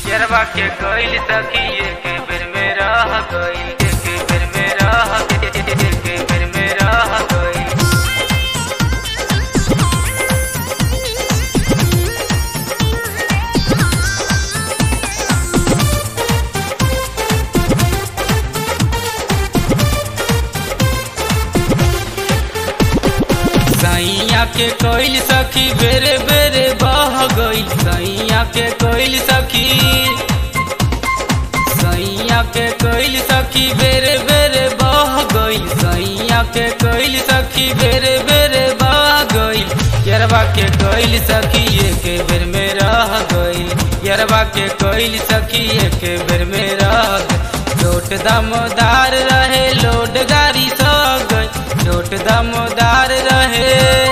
यरवा के गइल सखी एक बेर में रह गइल एक बेर में रह एक बेर में रह गइल सैया के कोइल सखी बेरे बेरे बह गइल सैया के कोइल सखी सैया के कोइल सखी बेरे बेरे बह गइल सैया के कोइल सखी बेरे बेरे बह गइल यरवा के कोइल सखी एक बेर में रह गइल यरवा के कोइल सखी एक बेर में रह गइल लोट दमदार रहे लोड गाड़ी सो गई लोट दमदार रहे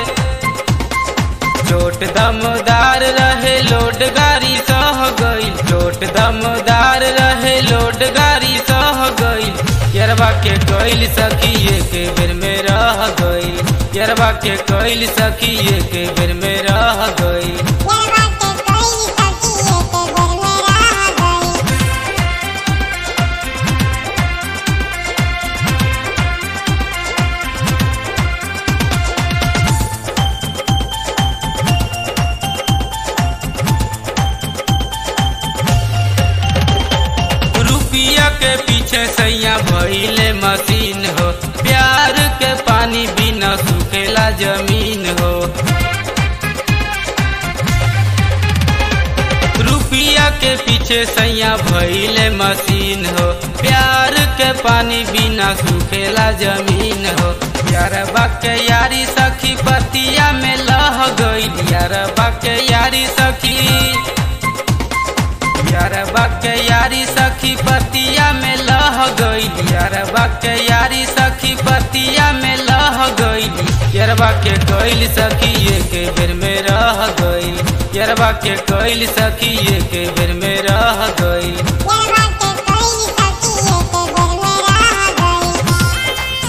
चोट दमदार रहे लोड गाड़ी सह गई चोट दमदार रहे लोड गाड़ी सह गई यरवा के कोइल सखी एक बेर में रह गई यरवा के कोइल सखी एक बेर में रह गई यरवा के कोई सखी एक बेर में रह गई रुपिया के पीछे सैया भइले मशीन हो प्यार के पानी बिना सुखेला जमीन हो रुपिया के पीछे सैया भइले मशीन हो प्यार के पानी बिना सुखेला जमीन हो यार के यारी सखी पतिया में लह गई यार के यारी सखी यार के यारी सखी पतिया में लह गई यार के यारी सखी पतिया में लह गई यरबा के कोइल सखी एक बेर में रह गई यरबा के कोइल सखी एक बेर में रह गई यरवा के कोई सखी एक बेर में रह गई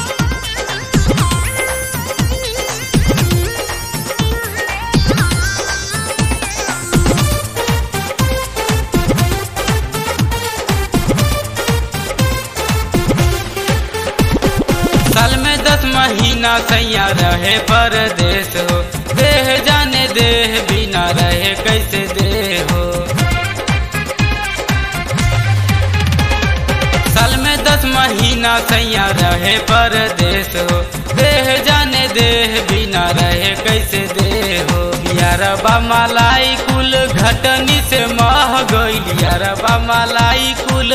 साल में दस महीना सैया रहे परदेश हो देह जाने देह बिना रहे कैसे देह हो साल में दस महीना सैया रहे परदेश हो देह जाने देह बिना रहे कैसे देह हो यारबा मलाई कुल घटनी से मह गई यारबा मलाई कुल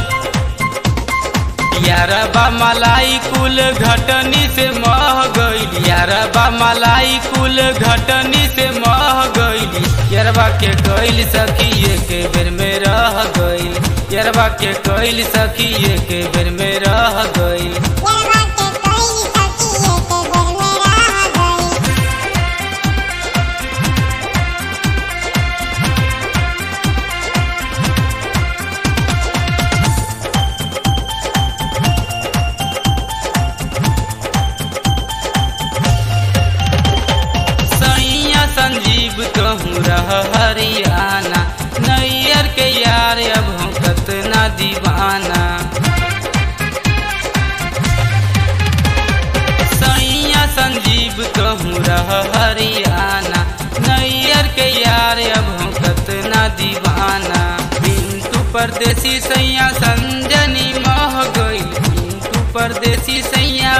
यारबा मलाई कुल घटनी से मह गई यारबा मलाई कुल घटनी से मह गई यरबा के कोइल सखी एक बेर में रह गई यरबा के कोइल सखी एक बेर में रह गई यरवा के कोई सखी एक बेर में रह गई सैया संजीव कहूँ रह हरियाणा नैयर के यार अब हम कतना दीवाना सैया संजीव कहूँ रह हरियाणा नैयर के यार अब हम कतना दीवाना बिंटू परदेसी सैया संजनी मह गई बिंटू परदेसी सैया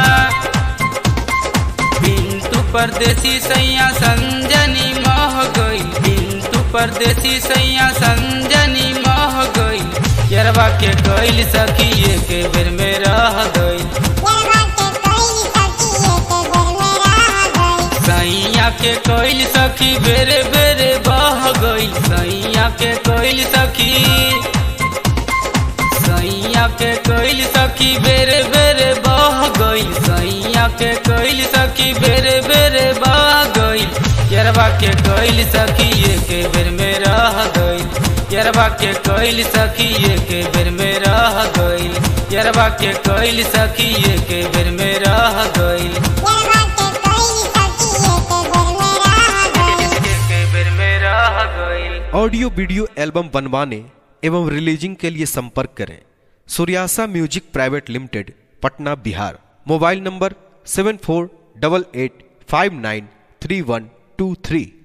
बिंटू परदेसी सैया संजनी मह गई बिंटू परदेसी सैया संजनी मह गई यरवा के कोइल सखी एक बेर में रह गई यरवा के कोई सखी एक बेर में रह गई सैया के कोइल सखी बेरे बेरे बह गई सैया के कोइल सखी सैया के कोइल सखी बेरे बेरे बह गई सैया के कोइल सखी बेरे बेरे बह गई यरवा के कोइल सखी एक बेर में रह गई यरवा के कोइल सखी एक बेर में रह गई यरवा के कोइल सखी एक बेर में रह गई यरवा के कोई सखी एक बेर में रह गई एक बेर में रह गई ऑडियो वीडियो एल्बम बनवाने एवं रिलीजिंग के लिए संपर्क करें Suryasa music private limited Patna Bihar mobile number seven four double eight five nine three one two three